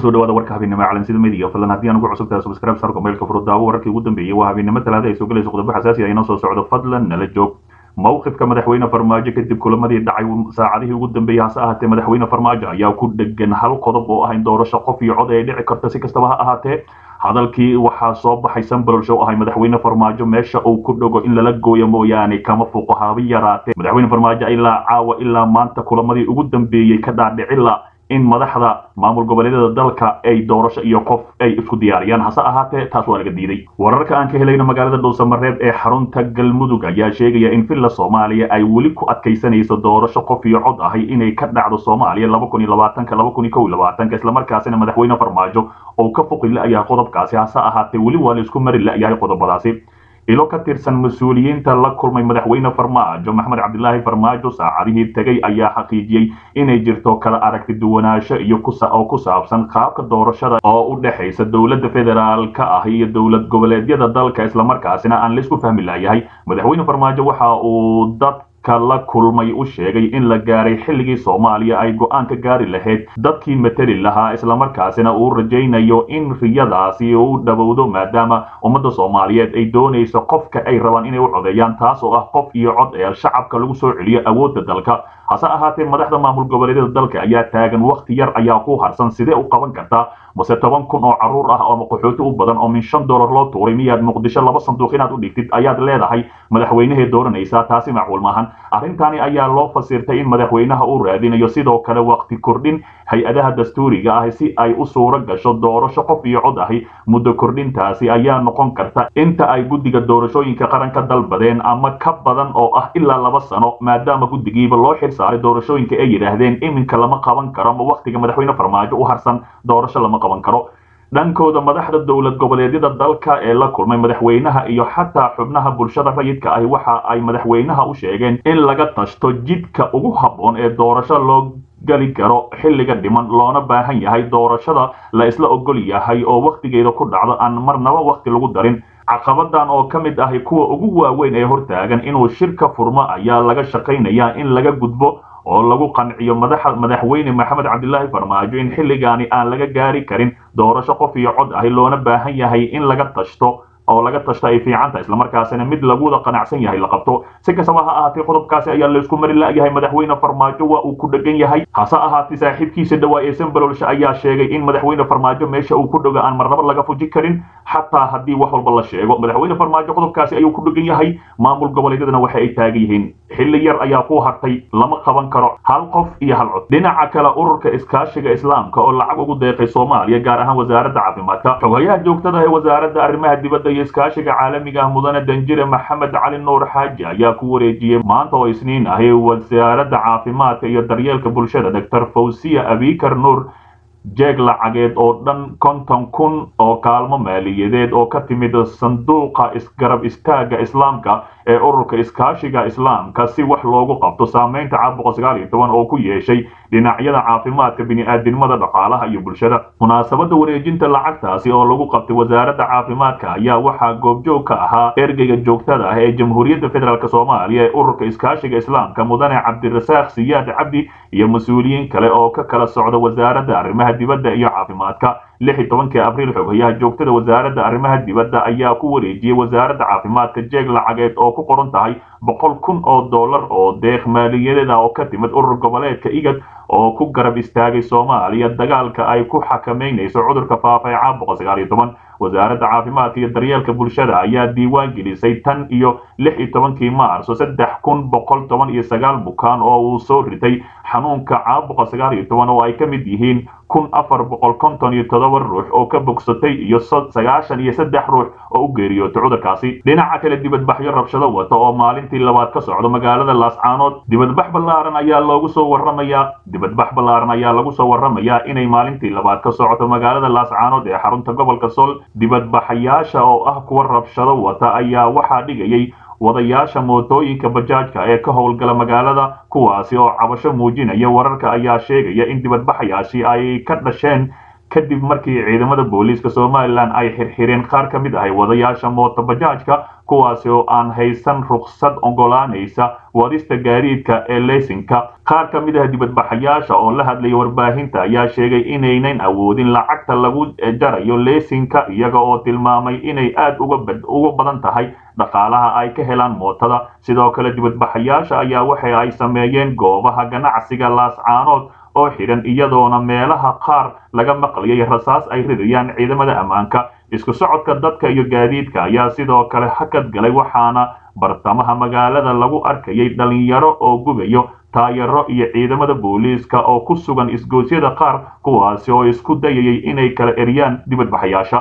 kusoo dhawaada warka habeenimo calansida midiga fadlan haddii aan ugu cusub tahay subscribe sarko mailka furo daawo wararkii ugu dambeeyey waa habeenimo talaada ay soo galayso qodobo xasaasi ah inoo soo socdo fadlan nala joog mowqifka madaxweyne farmaajo kadib kulamadii dhacay saacadihii ugu dambeeyey hase ahaatee madaxweyne farmaajo ayaa ku dhegan hal qodob oo ah in doorasho qof iyo cod ay dhici karta si kastaba ha ahaatee hadalkii waxaa soo baxay sambalolsh oo ahay madaxweyne farmaajo meesha uu ku dhago in lala gooyo mooyaane kama fuuqo haabi yaraatee madaxweyne farmaajo ilaa caawa ilaa maanta kulamadii ugu dambeeyey ka dhaadhicila in madaxda maamul goboleedyada dalka ay doorasho iyo qof ay isku diyaariyaan hase ahaatee taas waa laga diiday wararka aan ka helayno magaalada dhuusamareeb ee xarunta galmudug ayaa sheegaya in villa soomaaliya ay weli ku adkaysanayso doorasho qof iyo cod ahay inay ka dhacdo soomaaliya islamarkaasina madaxweyne farmaajo oo ka foqi la-yahay qodobkaasi hase ahaatee weli waa la isku mari la-yahay qodobadaasi ilo ka tirsan mas-uuliyiinta la kulmay madaxweyne farmaajo maxmed cabdilaahi farmaajo saacadihii tegay ayaa xaqiijiyey inay jirto kala aragti duwanaansho iyo oo ku saabsan qaabka doorashada oo u dhexaysa dowladda federaalka ah iyo dowlad goboleedyada dalka islamarkaasina aan laisku fahmi layahay madaxweyne farmaajo waxa uu dad la kulmay u sheegay in la gaaray xilligii soomaaliya ay go-aan ka gaari lahayd dadkii mateli lahaa islamarkaasina uu rajaynayo in riyadaasi u dhowowdo maadaama ummadda soomaaliyeed ay doonayso qofka ay rabaan inay u codeeyaan taas oo ah qof iyo cod ee shacabka lagu soo celiyo awoodda dalka hase ahaatee madaxda maamul goboleedyada dalka ayaa taagan wakhti yar ayaa ku harsan sidee u qaban kartaa mase toban kun oo caruur ah oo qaxooti u badan oo min shan dollar loo tuuray miyaad muqdisho laba sanduuq inaad u dhigtid ayaad leedahay madaxweynehee dooranaysaa taasi macquul maahan arrintani ayaa loo fasirtay in madaxweynaha uu raadinayo sidoo kale waqti kordhin hay-adaha dastuuriga ah si ay u suuro gasho doorasho qof iyo cod ahi muddo kordhintaasi ayaa noqon karta inta ay guddiga doorashooyinka qaranka dalbadeen ama ka badan oo ah ilaa laba sano maadaama guddigiiba loo xil saaray doorashooyinka ay yidhaahdeen iminka lama qaban karo ama wakhtiga madaxweyne farmaajo u harsan doorasho lama qaban karo dhankooda madaxda dowlad goboleedyada dalka ee la kulmay madaxweynaha iyo xataa xubnaha bulshada rayidka ahi waxa ay madaxweynaha u sheegeen in laga tashto jidka ugu habboon ee doorasho loo gali karo xilliga dhiman loona baahan yahay doorashada la isla ogol yahay oo wakhtigeeda ku dhacdo aan marnaba wakhti lagu darin caqabadan oo ka mid ahi kuwa ugu waaweyn ee hortaagan inuu shirka furmo ayaa laga shaqaynayaa in laga gudbo oo lagu qanciyo madaxweyne maxamed cabdilaahi farmaajo in xilligaani aan laga gaari karin doorasho qof iyo cod ahi loona baahan yahay in laga tashto oo laga tashto ay fiicanta islamarkaasina mid laguda qanacsan yahay la qabto si kastaba ha ahaatee qodobkaasi ayaa laysku mari la-yahay madaxweyne farmaajo waa uu ku dhegan yahay hase ahaatee saaxiibkiisa dhawaa ee sambalolsha ayaa sheegay in madaxweyne farmaajo meesha uu ku dhogo aan marnaba laga fuji karin xataa haddii wax walba la sheego madaxweyne farmaajo qodobkaasi ayuu ku dhegan yahay maamul goboleedyadana waxa ay taagan yihiin xilli yar ayaa ku hartay lama qaban karo hal qof iyo hal cod dhinaca kale ururka iskaashiga islaamka oo lacag ugu deeqay soomaaliya gaar ahaan wasaaradda caafimaadka xogayaha joogtada ee wasaaradda arrimaha dibadda iyo iskaashiga caalamiga ah mudane danjire maxamed cali nuur xaaji ayaa ku wareejiyey maanta oo isniin ahi wasaaradda caafimaadka iyo daryeelka bulshada doctor fawsiya abikar nuur jeeg lacageed oo dhan konton kun oo kaalmo maaliyadeed oo ka timid sanduuqa isgarab istaaga islaamka ee ururka iskaashiga islaamka si wax loogu qabto saameynta caabuqa sagaal iyo toban oo ku yeeshay dhinacyada caafimaadka bini'aadinimada dhaqaalaha iyo bulshada munaasabadda wareejinta lacagtaasi oo lagu qabtay wasaaradda caafimaadka ayaa waxaa goobjoog ka ahaa ergeyga joogtada ah ee jamhuuriyadda federaalk soomaaliya ee ururka iskaashiga islaamka mudane cabdirasaaq siyaad cabdi iyo mas-uuliyiin kale oo ka kala socda wasaaradda arrimaha dibadda iyo caafimaadka lix iyo tobankii abriil xogayaha joogtada wasaaradda arrimaha dibadda ayaa ku wareejiyey wasaaradda caafimaadka jeeg lacageed oo ku qoran tahay boqol kun oo dollar oo deeq maaliyadeed ah oo ka timid urur goboleedka igad oo ku garab istaagay soomaaliya dagaalka ay ku xakameynayso cudurka faafa ee caabuqa sagaal iyo toban wasaaradda caafimaadka iyo daryeelka bulshada ayaa diiwaan gelisay tan iyo lix iyo tobankii maarso saddex kun boqol toban iyo sagaal bukaan oo uu soo ritay xanuunka caabuqa sagaal iyo toban oo ay ka mid yihiin kun afar boqol konton iyo todoba ruux oo ka bogsatay iyo sagaashan iyo saddex ruux oo u geeriyootay cudurkaasi dhinaca kale dibadbaxyo rabshado wata oo maalintii labaad ka socdo magaalada laascaanood dibadbax ballaaran ayaa loogu soo warramayaa dibadbax ballaaran ayaa lagu soo warramayaa inay maalintii labaad ka socoto magaalada laascaanood ee xarunta gobolka sool dibadbaxayaasha oo ah kuwa rabshado wata ayaa waxaa dhigayay wadayaasha mootooyinka bajaajka ee ka howlgala magaalada kuwaasi oo cabasho muujinaya wararka ayaa sheegaya in dibadbaxayaashii ay ka dhasheen kadib markii ciidamada booliiska somalilan ay xirxireen qaar ka mid ahay wadayaasha mootobajaajka kuwaasi oo aan haysan ruksad ogolaanaysa wadista gaadiidka ee leysinka qaar ka mid ah dibadbaxayaasha oo la hadlaya warbaahinta ayaa sheegay inaynan awoodin lacagta lagu jarayo leysinka iyaga oo tilmaamay inay aad uga badan tahay dhaqaalaha ay ka helaan mootada sidoo kale dibadbaxayaasha ayaa waxa ay sameeyeen goobaha ganacsiga laascaanood oo xidhan iyadoona meelaha qaar laga maqlayay rasaas ay ridayaan ciidamada ammaanka isku socodka dadka iyo gaadiidka ayaa sidoo kale hakad galay waxaana bartamaha magaalada lagu arkayay dhalinyaro oo gubayo taayaro iyo ciidamada booliiska oo ku sugan isgoosyada qaar kuwaasi oo isku dayayay inay kala eryaan dibadbaxayaasha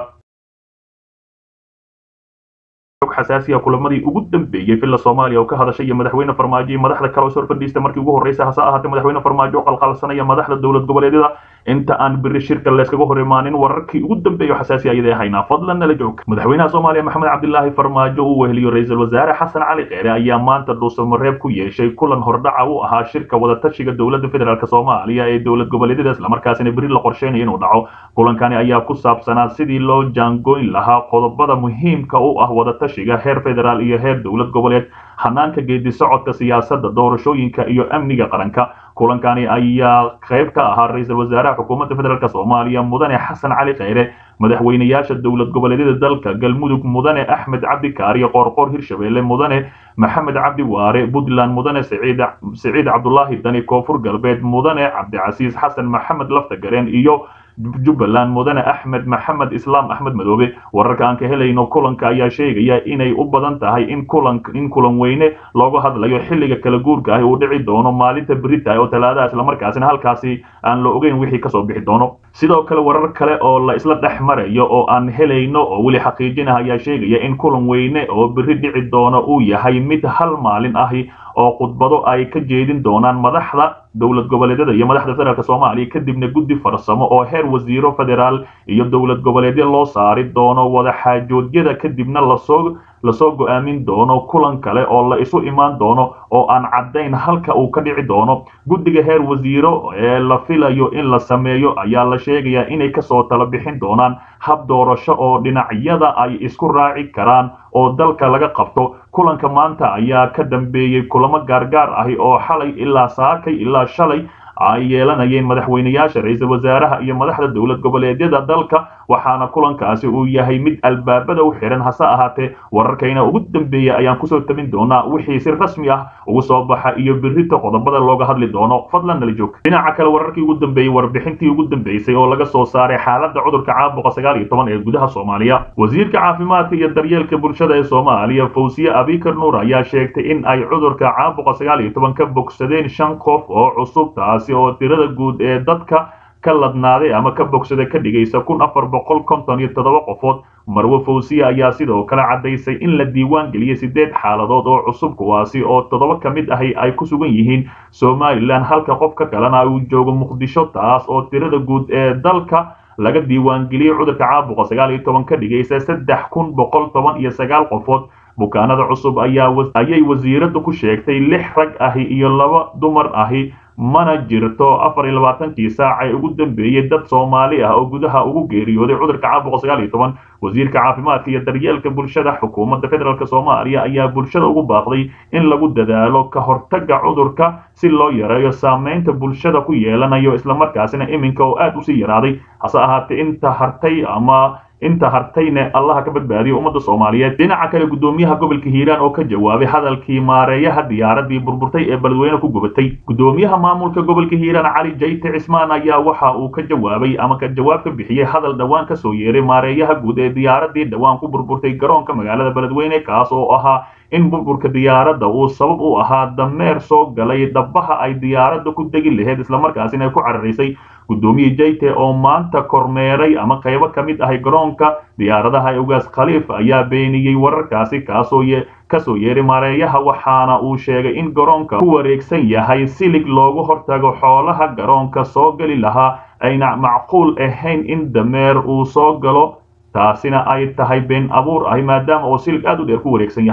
xasaasiya kulamadii ugu dambeeyey villa soomaaliya oo ka hadashay iyo madaxweyne farmaajo iyo madaxda kale oo soo fadhiista markii ugu horreysay hase ahaatee madaxweyne farmaajo oo qalqalsanaya madaxda dowlad goboleedyada inta aan biri shirka layskaga hor imaanin wararkii ugu dambeeya xasaasi ayada haynaa fadlan nala joog madaxweynaha soomaaliya maxamed cabdilaahi farmaajo uu weheliyo ra-iisul wasaare xasan cali kheyre ayaa maanta dhuusamareeb ku yeeshay kulan hordhaca u ahaa shirka wadatashiga dowladda federaalk soomaaliya ee dowlad goboleedyada islamarkaasina beri la qorsheynayo inuu dhaco kulankani ayaa ku saabsanaa sidii loo jaangoyn lahaa qodobada muhiimka u ah wadatashiga heer federaal iyo heer dowlad goboleed hanaanka geedi socodka siyaasadda doorashooyinka iyo amniga qaranka kulankani ayaa qayb ka ahaa ra-iisul wasaaraha xukuumadda federaalk soomaaliya mudane xasan cali kheyre madaxweynayaasha dowlad goboleedyada dalka galmudug mudane axmed cabdi kaariyo qoorqoor hirshabelle mudane maxamed cabdi waare puntland mudane siciid cabdulaahi dani koonfur galbeed mudane cabdicasiis xasan maxamed laftagareen iyo jubbaland mudane axmed maxamed islaam axmed madoobe wararka aan ka helayno kulanka ayaa sheegaya inay u badan tahay in kulan in kulan weyne looga hadlayo xilliga kala guurka ah uu dhici doono maalinta berita oo talaadaha islamarkaasina halkaasi aan la ogeyn wixii kasoo bixi doono sidoo kale warar kale oo la isla dhex marayo oo aan helayno oo weli xaqiijinah ayaa sheegaya in kulan weyne oo beri dhici doono uu yahay mid hal maalin ahi oo khudbado ay ka jeedin doonaan madaxda dowlad goboleedyada iyo madaxda federaalk soomaaliya kadibna guddi farsamo oo heer wasiiro federaal iyo dowlad goboleedyo loo saari doono wadaxaajoodyada kadibna lasoo lasoo go-aamin doono kulan kale oo la isu imaan doono oo aan caddayn halka uu ka dhici doono guddiga heer wasiiro ee la filayo in la sameeyo ayaa la sheegayaa inay kasoo tala bixin doonaan hab doorasho oo dhinacyada ay isku raaci karaan oo dalka laga qabto kulanka maanta ayaa ka dambeeyey kulamo gaargaar ahi oo xalay ilaa saakay ilaa shalay ay yeelanayeen madaxweynayaasha ra-iisul wasaaraha iyo madaxda dowlad goboleedyada dalka waxaana kulankaasi uu yahay mid albaabada u xihan hase ahaatee wararkayna ugu dambeeya ayaan kusoo tabin doonaa wixii si rasmi ah ugu soo baxa iyo birita qodobada looga hadli doono fadlan nala joog dhinaca kale wararkii ugu dambeeyey warbixintii ugu dambeysay oo laga soo saaray xaaladda cudurka caabuqa sagaal iyo toban ee gudaha soomaaliya wasiirka caafimaadka iyo daryeelka bulshada ee soomaaliya fawsiye abikar nuur ayaa sheegtay in ay cudurka caabuqa sagaal iyo toban ka bogsadeen shan qof oo cusub taasi oo tirada guud ee dadka ka ladnaaday ama ka bogsada ka dhigaysa kun afar boqol konton iyo toddoba qofood marwe fawsiye ayaa sidoo kale caddaysay in la diiwaan geliyey siddeed xaaladood oo cusub kuwaasi oo toddoba ka mid ahi ay ku sugan yihiin somalilan halka qofka kalena uu joogo muqdisho taas oo tirada guud ee dalka laga diiwaangeliyey cudurka caabuqa sagaal iyo toban ka dhigaysa saddex kun boqol toban iyo sagaal qofood bukaanada cusub ayay wasiiraddu ku sheegtay lix rag ahi iyo laba dumar ahi mana jirto afar iyo labaatankii saac ee ugu dambeeyey dad soomaali ah oo gudaha ugu geeriyooday cudurka caabuqa sagaal iyo toban wasiirka caafimaadka iyo daryeelka bulshada xukuumadda federaalk soomaaliya ayaa bulshada ugu baaqday in lagu dadaalo ka hortagga cudurka si loo yareeyo saameynta bulshada ku yeelanayo islamarkaasina iminka oo aad usii yaraaday hase ahaatee inta hartay ama inta hartayne allaha ka badbaadiyo ummadda soomaaliyeed dhinaca kale guddoomiyaha gobolka hiiraan oo ka jawaabay hadalkii maareeyaha diyaaradii burburtay ee beledweyne ku gubatay guddoomiyaha maamulka gobolka hiiraan cali jayte cismaan ayaa waxa uu ka jawaabay ama ka jawaab ka bixiyey hadal dhowaan ka soo yeeray maareeyaha guud ee diyaaradii dhowaan ku burburtay garoonka magaalada beledweyne kaas oo ahaa in burburka diyaaradda uu sabab u ahaa dameer soo galay dhabaha ay diyaaradda ku degi lahayd islamarkaasina ay ku cararaysay guddoomiye jayte oo maanta kormeeray ama qaybo ka mid ahay garoonka diyaaradaha ugaas khaliif ayaa beeniyey wararkaasi kaasoo kasoo yeeray maareeyaha waxaana uu sheegay in garoonka ku wareegsan yahay silig loogu hortago xoolaha garoonka soo geli lahaa ayna macquul ahayn in dameer uu soo galo taasina ay tahay been abuur ahi maadaama uu silig aad u dheer ku wareegsan yahay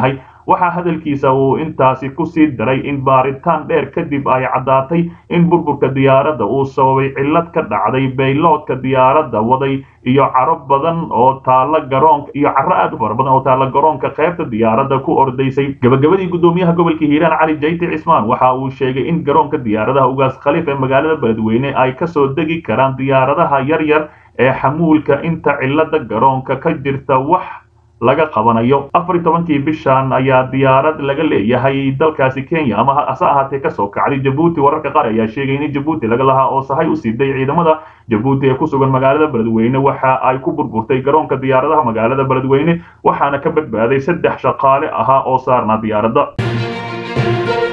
waxaa hadalkiisa uu intaasi kusii daray in baaritaan dheer kadib ay caddaatay in burburka diyaaradda uu sababay cillad ka dhacday bayloodka diyaaradda waday iyo caro badan oo taalla garoonka iyo caro aad u fara badan oo taalla garoonka qaybta diyaaradda ku ordaysay gabagabadii guddoomiyaha gobolka hiiraan cali jayti cismaan waxa uu sheegay in garoonka diyaaradaha ugaas khaliif ee magaalada beledweyne ay kasoo degi karaan diyaaradaha yar yar ee xamuulka inta cillada garoonka ka jirta wax laga qabanayo afar iyo tobankii bishan ayaa diyaarad laga leeyahay dalkaasi kenya ama hase ahaatee kasoo kacday jabuuti wararka qaar ayaa sheegay in jabuuti laga lahaa oo sahay u siiday ciidamada jabuuti ee ku sugan magaalada beledweyne waxa ay ku burburtay garoonka diyaaradaha magaalada beledweyne waxaana ka badbaaday saddex shaqaale ahaa oo saarnaa diyaaradda